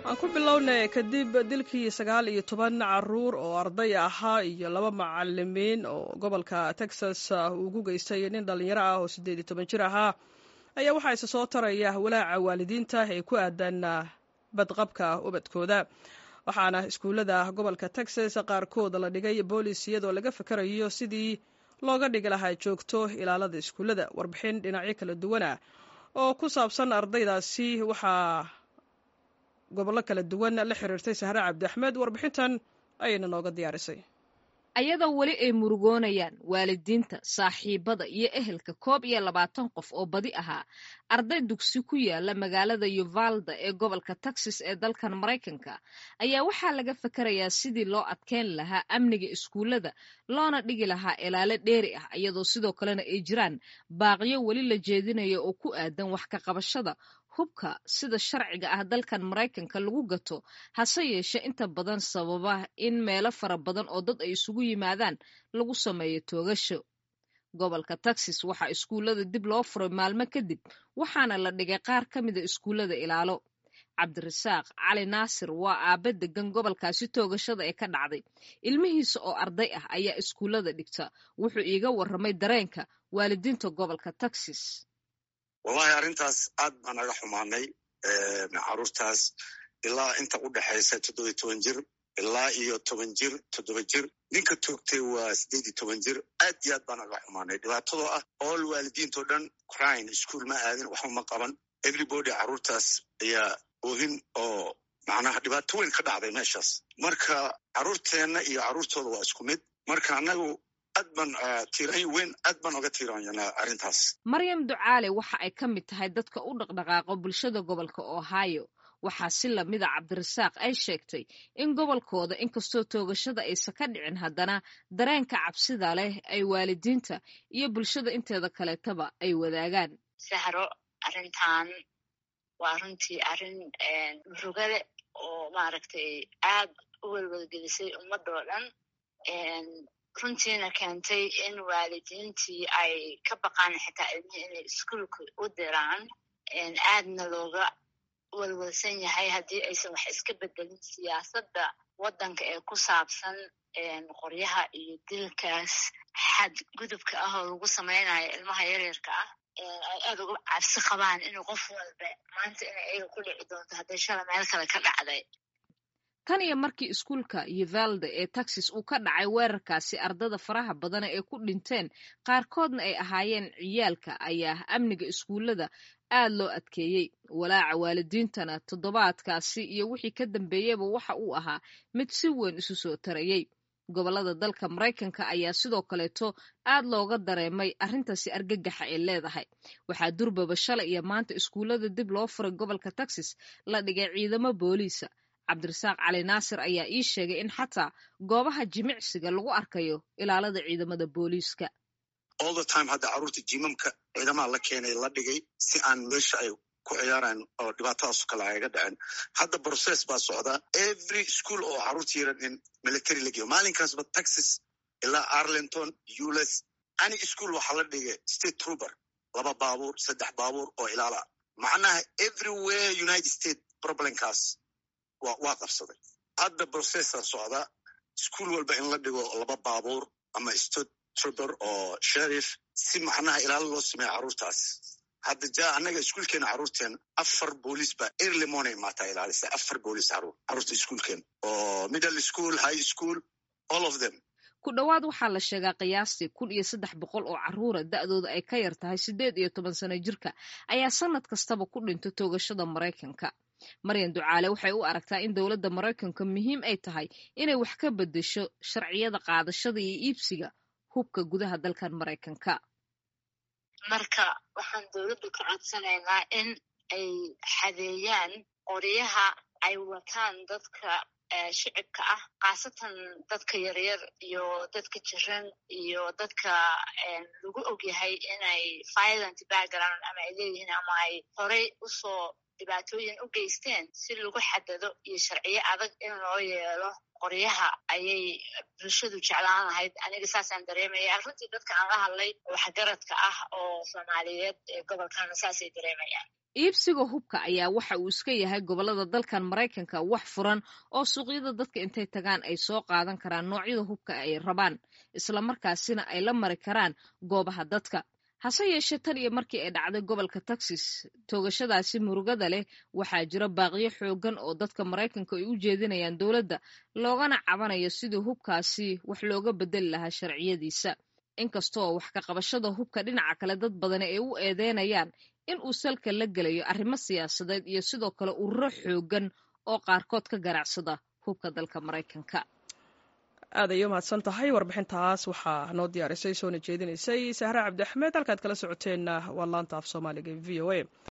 aan ku bilownay kadib dilkii sagaal iyo toban caruur oo arday ahaa iyo laba macalimiin oo gobolka texas ugu geystay nin dhallinyaro ah oo siddeed iyo toban jir ahaa ayaa waxaa isa soo taraya walaaca waalidiinta ee ku aadan badqabka ubadkooda waxaana iskuullada gobolka texas qaarkood la dhigay boolis iyadoo laga fakarayo sidii looga dhigi lahaa joogto ilaalada iskuullada warbixin dhinacyo kala duwana oo ku saabsan ardaydaasi waxaa gobollo kala duwan la xiriirtay sahre cabdi axmed warbixintan ayayna nooga diyaarisay ayadoo weli ay murugoonayaan waalidiinta saaxiibada iyo ehelka koob iyo labaatan qof oo badi ahaa arday dugsi ku yaala magaalada yuvalda ee gobolka texas ee dalkan maraykanka ayaa waxaa laga fakarayaa sidii loo adkeyn lahaa amniga iskuullada loona dhigi lahaa ilaalo dheeri ah iyadoo sidoo kalena ay jiraan baaqyo weli la jeedinayo oo ku aadan wax ka qabashada hubka sida sharciga ah dalkan maraykanka lagu gato hase yeeshe inta badan sababa in meelo fara badan oo dad ay isugu yimaadaan lagu sameeyo toogasho gobolka texas waxaa iskuullada dib loo furay maalmo kadib waxaana la dhigay qaar ka mida iskuullada ilaalo cabdirasaaq cali naasir waa aabe degan gobolkaasi toogashada ee ka dhacday ilmihiisa oo arday ah ayaa iskuullada dhigta wuxuu iiga warramay dareenka waalidiinta gobolka texas wallahi arrintaas aad baan naga xumaanay caruurtaas ilaa inta u dhexaysa toddoba toban jir ilaa iyo toban jir toddoba jir ninka toogtay waa siddeed iyo toban jir aad iyo aad baan naga xumaanay dhibaatadoo ah all waalidiintoo dhan crine ischool ma aadin waxba ma qaban everybody carruurtaas ayaa oohin oo macnaha dhibaato weyn ka dhacday meeshaas marka carruurteenna iyo carruurtooda waa isku mid marka annagu aad baan tiirayo weyn aad baan oga tiiraanyanaa arrintaas maryam ducaale waxa ay ka mid tahay dadka u dhaqdhaqaaqo bulshada gobolka ohio waxaa si lamida cabdirasaaq ay sheegtay in gobolkooda inkastoo toogashada aysan ka dhicin haddana dareenka cabsida leh ay waalidiinta iyo bulshada inteeda kaleetaba ay wadaagaan sahro arrintan waa runtii arrin murugale oo maaragtay aad u welwelgelisay ummadoo dhan runtiina keentay in waalidiintii ay ka baqaan xitaa ilmihii inay iskuolka u diraan aadna looga welwelsan yahay haddii aysan wax iska bedelin siyaasadda waddanka ee ku saabsan qoryaha iyo dilkaas xadgudubka ah oo lagu samaynayo ilmaha yaryarka ah ay aad uga cabsi qabaan inuu qof walba maanta inay ayaga ku dhici doonto hadday shala meel kale ka dhacday tan iyo markii iskuulka yuvalda ee texas uu ka dhacay weerarkaasi ardada faraha badana ee ku dhinteen qaarkoodna ay ahaayeen ciyaalka ayaa amniga iskuullada aad loo adkeeyey walaaca waalidiintana toddobaadkaasi iyo wixii ka dambeeyeyba waxa uu ahaa mid si weyn isu soo tarayey gobollada dalka maraykanka ayaa sidoo kaleeto aad looga dareemay arrintaasi argagaxa ay leedahay waxaa durbaba shalay iyo maanta iskuullada dib loo furay gobolka texas la dhigay ciidamo booliisa cabdirasaaq cali naasir ayaa ii sheegay in xataa goobaha jimicsiga lagu arkayo ilaalada ciidamada booliiska all the time hadda carruurta jimamka ciidamaha la keenay la dhigay si aan meesha ay ku ciyaaraan oo dhibaatadaaso kale ayga dhaceen hadda process baa socdaa every school oo carruurta yaran in military la geeyo maalinkaasba texas ilaa arlington ules ani school waxaa la dhigay state trooper laba baabuur saddex baabuur oo ilaala macnaha everywhere united state problemkaas waa qabsaday hadda processa socda ischool walba in la dhigo laba baabuur ama state trooper oo sherif si macnaha ilaalo loo sameeya carruurtaas hadda ja annaga iskuolkeena carruurteena afar booliis baa early morning maataa ilaalisa afar booliis carruur carruurta iskuolkeena oo middle school high school all of them ku dhowaad waxaa la sheegaa qiyaastii kun iyo saddex boqol oo carruura da'dooda ay ka yar tahay siddeed iyo toban sano jirka ayaa sannad kastaba ku dhinta toogashada maraykanka maryan ducaale waxay u aragtaa in dowladda maraykanka muhiim ay tahay inay wax ka beddesho sharciyada qaadashada iyo iibsiga hubka gudaha dalkan maraykanka marka waxaan dowladdu ka codsanaynaa in ay xadeeyaan qoryaha ay wataan dadka shicibka ah khaasatan dadka yaryar iyo dadka jiran iyo dadka lagu ogyahay inay violent background ama ay leeyihiin ama ay horey usoo dhibaatooyin u geysteen si lagu xadado iyo sharciyo adag in loo yeelo qoryaha ayay bulshadu jeclaan lahayd aniga saasaan dareemaya runtii dadka aan la hadlay waxgaradka ah oo soomaaliyeed ee gobolkana saasay dareemayaan iibsiga hubka ayaa waxa uu iska yahay gobollada dalkan maraykanka wax furan oo suuqyada dadka intay tagaan ay soo qaadan karaan noocyada hubka ay rabaan islamarkaasina ay la mari karaan goobaha dadka hase yeeshee tan iyo markii ay dhacday gobolka texas toogashadaasi murugada leh waxaa jira baaqyo xoogan oo dadka maraykanka ay u jeedinayaan dowladda loogana cabanayo sidii hubkaasi wax looga bedeli lahaa sharciyadiisa inkastoo wax ka qabashada hubka dhinaca kale dad badani ay u eedeynayaan in uu salka la gelayo arrimo siyaasadeed iyo sidoo kale ururo xoogan oo qaarkood ka ganacsada hubka dalka maraykanka aad ayay umahadsan tahay warbixintaas waxaa noo diyaarisay soona jeedinaysay sahre cabdi axmed halkaad kala socoteenna waa laanta af soomaaliga v o a